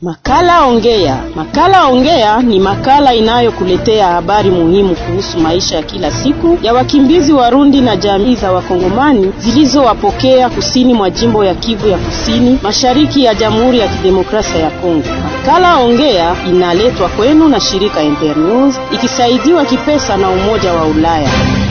Makala Ongea. Makala Ongea ni makala inayokuletea habari muhimu kuhusu maisha ya kila siku ya wakimbizi Warundi na jamii za Wakongomani zilizowapokea kusini mwa jimbo ya Kivu ya Kusini, mashariki ya Jamhuri ya Kidemokrasia ya Kongo. Makala Ongea inaletwa kwenu na shirika Ember News ikisaidiwa kipesa na Umoja wa Ulaya.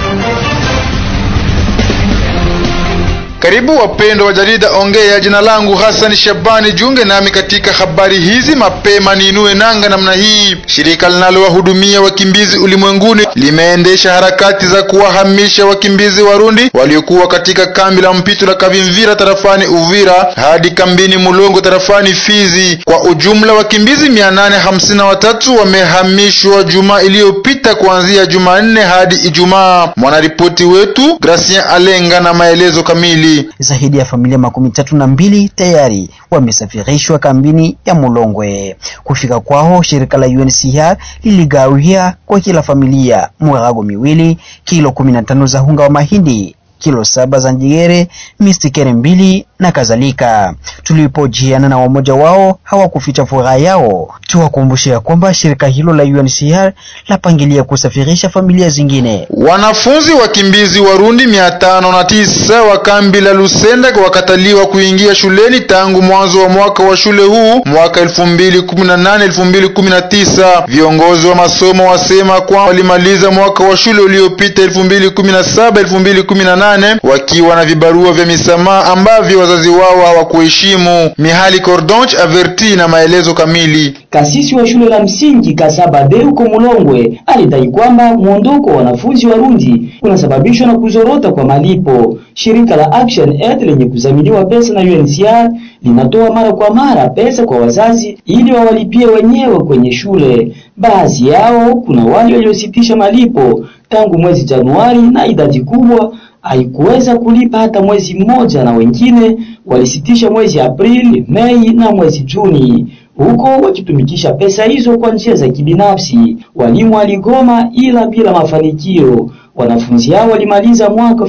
Karibu wapendwa wa jarida Ongea. Jina langu Hassan Shabani, junge nami katika habari hizi mapema. Niinue nanga namna hii. Shirika linalowahudumia wakimbizi ulimwenguni limeendesha harakati za kuwahamisha wakimbizi Warundi waliokuwa katika kambi la mpito la Kavimvira tarafani Uvira hadi kambini Mulongo tarafani Fizi. Kwa ujumla wakimbizi mia nane hamsini na watatu wamehamishwa Jumaa iliyopita kuanzia Jumanne hadi Ijumaa. Mwanaripoti wetu Gracien Alenga na maelezo kamili. Zaidi ya familia makumi tatu na mbili tayari wamesafirishwa kambini ya Mulongwe. Kufika kwao, shirika la UNHCR liligawia kwa kila familia murago miwili, kilo kumi na tano za unga wa mahindi, kilo saba za njegere, mistikere mbili na kadhalika. Tulipojiana na wamoja wao hawakuficha furaha yao. Tuwakumbushia kwamba shirika hilo la UNHCR lapangilia kusafirisha familia zingine. Wanafunzi wakimbizi Warundi mia tano na tisa wa kambi la Lusenda wakataliwa kuingia shuleni tangu mwanzo wa mwaka wa shule huu mwaka elfu mbili kumi na nane elfu mbili kumi na tisa. Viongozi wa masomo wasema kwamba walimaliza mwaka wa shule uliopita elfu mbili kumi na saba elfu mbili kumi na nane wakiwa na vibarua vya misamaha ambavyo wazazi wao hawakuheshimu. Mihali Cordonch averti na maelezo kamili. Kasisi wa shule la msingi Kasabade huko Mulongwe alidai kwamba mwondoko wa wanafunzi Warundi unasababishwa na kuzorota kwa malipo. Shirika la Action Aid lenye kudhaminiwa pesa na UNHCR linatoa mara kwa mara pesa kwa wazazi ili wawalipie wenyewe kwenye shule. Baadhi yao kuna wale waliositisha malipo tangu mwezi Januari na idadi kubwa haikuweza kulipa hata mwezi mmoja, na wengine walisitisha mwezi Aprili, Mei na mwezi Juni, huko wakitumikisha pesa hizo kwa njia za kibinafsi. Walimu waligoma ila bila mafanikio. Wanafunzi hao walimaliza mwaka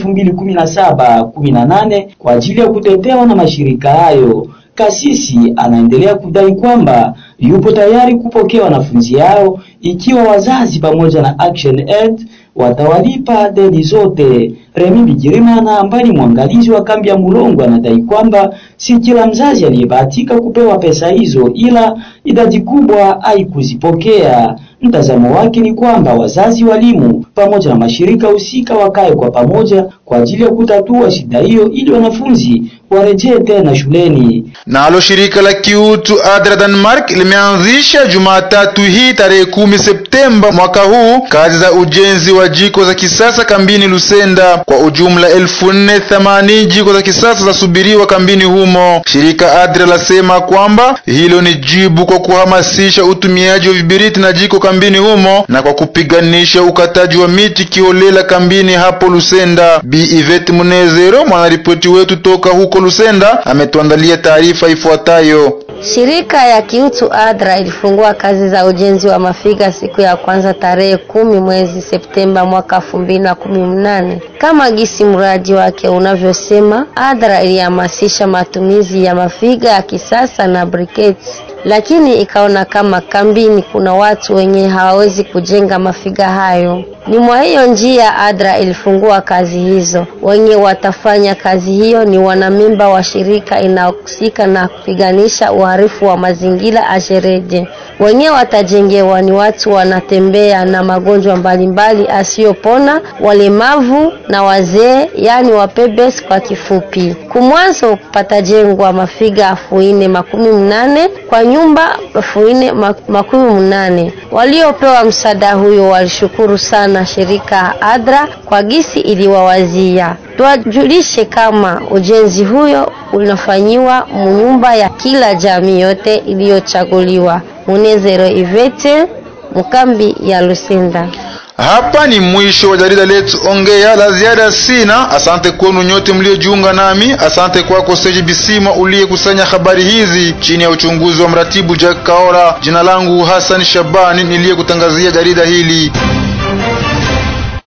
2017 18 kwa ajili ya kutetewa na mashirika hayo. Kasisi anaendelea kudai kwamba yupo tayari kupokea wanafunzi hao ikiwa wazazi pamoja na Action Aid watawalipa deni zote. Remi Bigirimana ambaye ni mwangalizi wa kambi ya Mulongo anadai kwamba si kila mzazi aliyebahatika kupewa pesa hizo, ila idadi kubwa haikuzipokea. Mtazamo wake ni kwamba wazazi, walimu pamoja na mashirika husika wakae kwa pamoja kwa ajili ya kutatua shida hiyo ili wanafunzi warejee tena shuleni. Nalo shirika la kiutu ADRA Denmark limeanzisha Jumatatu hii tarehe kumi Septemba mwaka huu kazi za ujenzi wa jiko za kisasa kambini Lusenda. Kwa ujumla elfu nne themanini jiko za kisasa zasubiriwa kambini humo. Shirika ADRA lasema kwamba hilo ni jibu kwa kuhamasisha utumiaji wa vibiriti na jiko kambini humo na kwa kupiganisha ukataji wa miti kiholela kambini hapo Lusenda. Bi Ivet Munezero, mwanaripoti wetu toka huko Lusenda, ametuandalia taarifa ifuatayo. Shirika ya kiutu ADRA ilifungua kazi za ujenzi wa mafiga siku ya kwanza tarehe kumi mwezi Septemba mwaka elfu mbili na kumi na nane. Kama gisi mradi wake unavyosema, ADRA ilihamasisha matumizi ya mafiga ya kisasa na briquettes, lakini ikaona kama kambini kuna watu wenye hawawezi kujenga mafiga hayo. Ni mwa hiyo njia ADRA ilifungua kazi hizo. Wenye watafanya kazi hiyo ni wanamemba wa shirika inayohusika na kupiganisha uharifu wa mazingira Ajereje. Wenye watajengewa ni watu wanatembea na magonjwa mbalimbali asiyopona, walemavu na wazee, yani wapebes kwa kifupi. Kumwanzo patajengwa mafiga afu ine makumi mnane kwa nyumba afu ine makumi mnane. Waliopewa msaada huyo walishukuru sana shirika ADRA kwa gisi iliwawazia. Tuwajulishe kama ujenzi huyo unafanyiwa munyumba ya kila jamii yote iliyochaguliwa. Munezero Ivete, mkambi ya Lusenda. Hapa ni mwisho wa jarida letu Ongea. La ziada sina. Asante kwenu nyote mliojiunga nami. Asante kwako Seji Bisima uliyekusanya habari hizi chini ya uchunguzi wa mratibu Jack Kaora. Jina langu Hassan Shabani niliyekutangazia jarida hili.